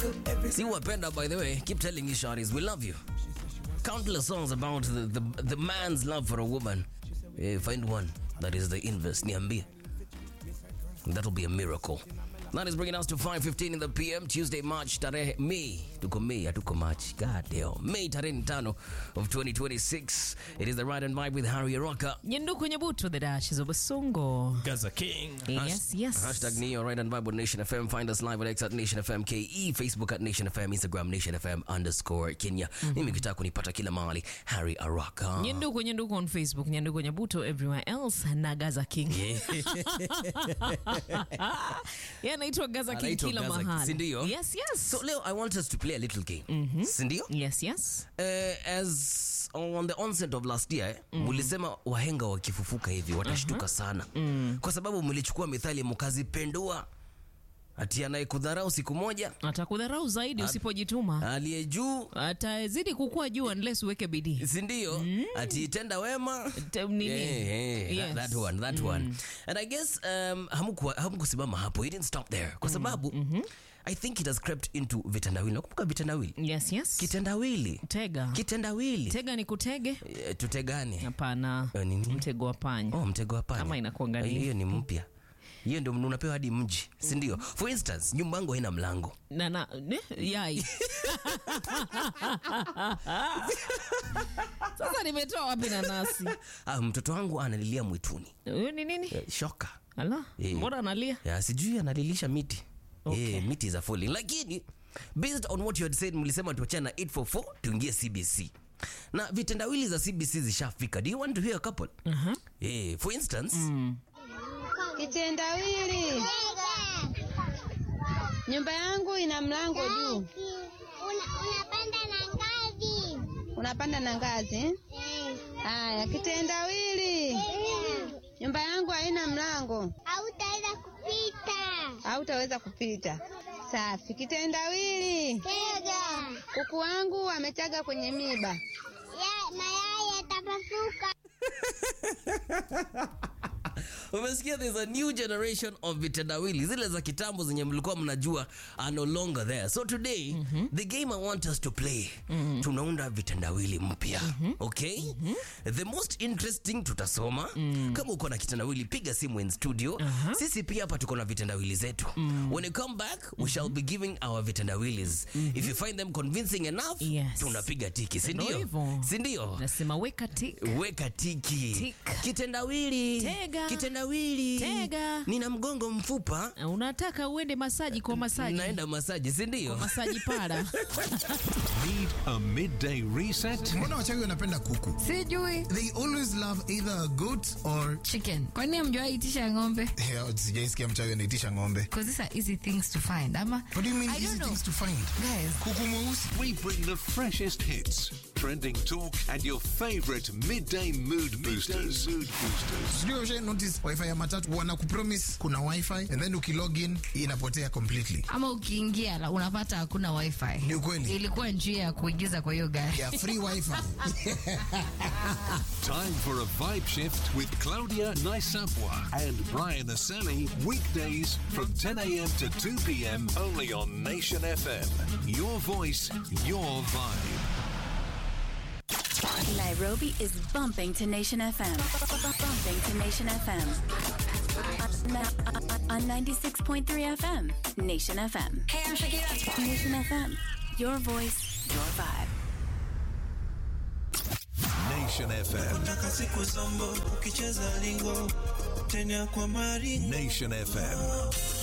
See wapenda by the way, keep telling you shorties, we love you. Countless songs about the, the, the man's love for a woman. Eh, find one that is the inverse, niambie. That'll be a miracle. That is bringing us to 5.15 in the PM, Tuesday, March, tarehe May. Tuko May, hatuko March. God damn. May tarehe tano of 2026. It is the Ride and Vibe with Harry Araka. nyenduku nyebutu the dashes of Basongo. Gaza King. Yes, yes. Hashtag Neo, Ride and Vibe on Nation FM. Find us live on X at Nation FM KE, Facebook at Nation FM, Instagram Nation FM underscore Kenya. Mimi kitaka kunipata kila mahali, Harry Araka. nyenduku nyenduku on Facebook, nyenduku nyebutu everywhere else na Gaza King. Yeah, anaitwa Gaza King Anaitwa kila Gaza King, mahali. si ndio? Yes, yes. So leo I want us to play a little game. Sindio? yes, yes. Uh, as on the onset of last year mulisema wahenga wakifufuka hivi watashtuka sana kwa sababu mlichukua mithali mkazipendua ati anayekudharau siku moja Atakudharau zaidi usipojituma. aliye juu Atazidi kukua juu unless uweke bidii. sindio ati tenda wema Te- nini? Yeah, yeah, Yes. that, that one, that one. And I guess um, hamkuwa- hamkusimama hapo, you didn't stop there kwa sababu I think it has crept into vitendawili. Nakumbuka vitendawili, Yes, yes. kitendawili, Tega. kitendawili. Tega ni kutege? Eh, tutegane. Hapana. Eh, nini? Mtego wa panya. Oh, mtego wa panya. Kama inakuanga Eh, nini? hiyo ni mpya hiyo ndio unapewa hadi mji si ndio for instance nyumba yangu haina mlango na na ne? yai sasa nimetoa wapi nanasi ah, mtoto wangu analilia mwituni huyu ni nini Eh, shoka ala Eh. mbona analia ya sijui analilisha miti Okay. Eh, miti za falling lakini based on what you had said mlisema tuachane na 844 tuingie cbc na vitendawili za cbc zishafika do you want to hear a couple Aha. Eh, for instance Kitendawili, nyumba yangu ina mlango juu, Una, unapanda na ngazi. unapanda na ngazi. eh? Eh. Haya, kitendawili, nyumba yangu haina mlango, Hautaweza kupita. hautaweza kupita. Safi. Kitendawili, Tega. kuku wangu ametaga kwenye miba. Ya, mayai yatapasuka. umesikia there's a new generation of vitendawili zile za kitambo zenye mlikuwa mnajua are no longer there so today the game i want us to play tunaunda vitendawili mpya okay the most interesting tutasoma kama uko na kitendawili piga simu in studio sisi pia hapa tuko na vitendawili zetu when you come back we shall be giving our vitendawilis if you find them convincing enough Yes. tunapiga tiki Ndio sindio hivyo. sindio nasema weka tik weka tiki Tik. kitendawili Tega. kitendawili Tega. nina mgongo mfupa unataka uende masaji kwa masaji naenda masaji sindio masaji para Need a midday reset? mbona wachawi wanapenda kuku sijui they always love either a goat or chicken kwani amjawai itisha ng'ombe Yeah, sijaisikia mchawi anaitisha ng'ombe because these are easy things to find ama what do you mean I don't easy know. things to find guys kuku mweusi We bring the freshest hits, trending talk, and your favorite midday mood boosters. mood boosters. sijui usha notice wifi ya matatu wana kupromise kuna wifi and then ukilogin inapotea completely ama ukiingia la- unapata hakuna wifi Ni ukweli. ilikuwa njia ya kuingiza kwa hiyo gari ya free wifi Time for a vibe shift with Claudia Naisapwa and Brian Aseli. Weekdays from 10 a.m. to 2 p.m. only on Nation FM. Your voice, your vibe. Nairobi is bumping to Nation FM. Bumping to Nation FM. On- On 96.3 FM. Nation FM. Hey, I'm Shakira. Nation FM. Your voice, your vibe. Nation FM. Nataka siku zombo ukicheza lingo tena kwa maringo Nation FM.